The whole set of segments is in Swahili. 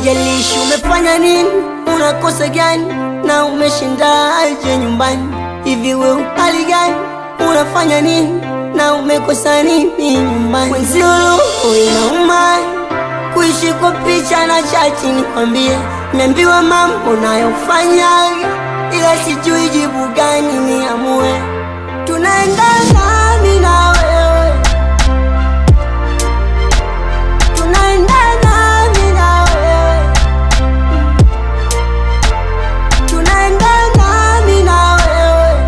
haijalishi umefanya nini, unakosa gani na umeshindaje nyumbani. Hivi we upali gani, unafanya nini na umekosa nini nyumbani? Mwenzio roho inauma kuishi kwa picha na chati, nikwambie, niambiwa mambo nayofanya, ila sijui jibu gani niamue. Tunaendana mimi na wewe, tunaendana mimi na wewe, tunaendana mimi na wewe,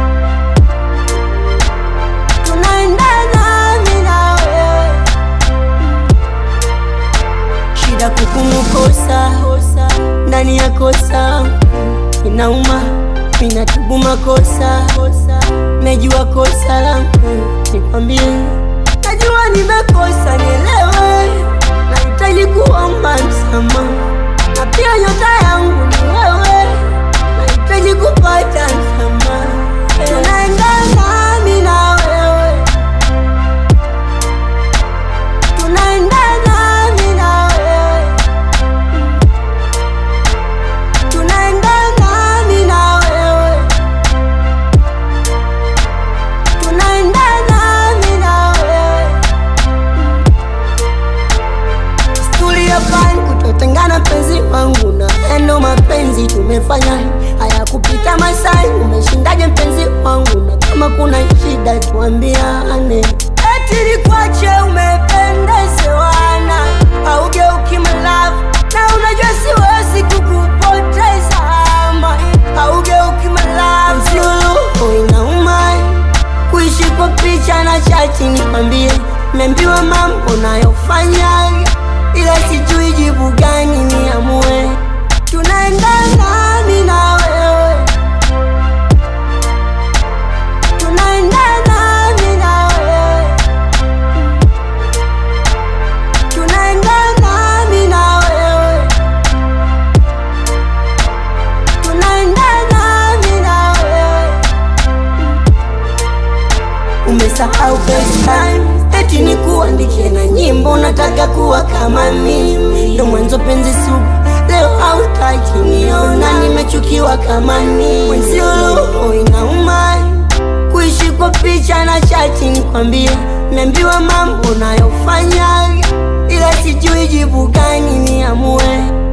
tunaendana mimi na wewe shida kukumukosa ndani ya kosa inauma, minatubu makosa, najua kosa langu, nikwambie, najua nimekosa, nielewe, nahitaji kuomba msamaha, na pia nyota yangu ni wewe, nahitaji kupata msamaha, tunaendana mimi na wewe tunaendana mimi na wewe, tunaendana mimi na wewe, tunaendana mimi na wewe. Stuli ya pani kutotengana, penzi wangu na endo mapenzi tumefanya haya kupita masai. Umeshindaje mpenzi wangu? Na kama kuna shida tuambiane. Eti nikwache umependezewana, haugeuki malavu na unajua siwezi kukupoteza ama haugeuki malavu. Sio roho inauma kuishi kwa picha na chati, nikwambie, nimeambiwa mambo nayofanya, ila sijui jibu gani niamue. Tunaendana mimi na wewe, tunaendana mimi na wewe, tunaendana mimi na wewe, tunaendana mimi na wewe. Umesahau FaceTime eti ni kuandikie na nyimbo, nataka kuwa kama mimi, ndo mwanzo penzi sugu, leo hautaki niona, nimechukiwa kama mimi. Mwenzio roho inauma kuishi kwa picha na chati, nikwambie, nimeambiwa mambo nayofanya, ila sijui jibu gani niamue.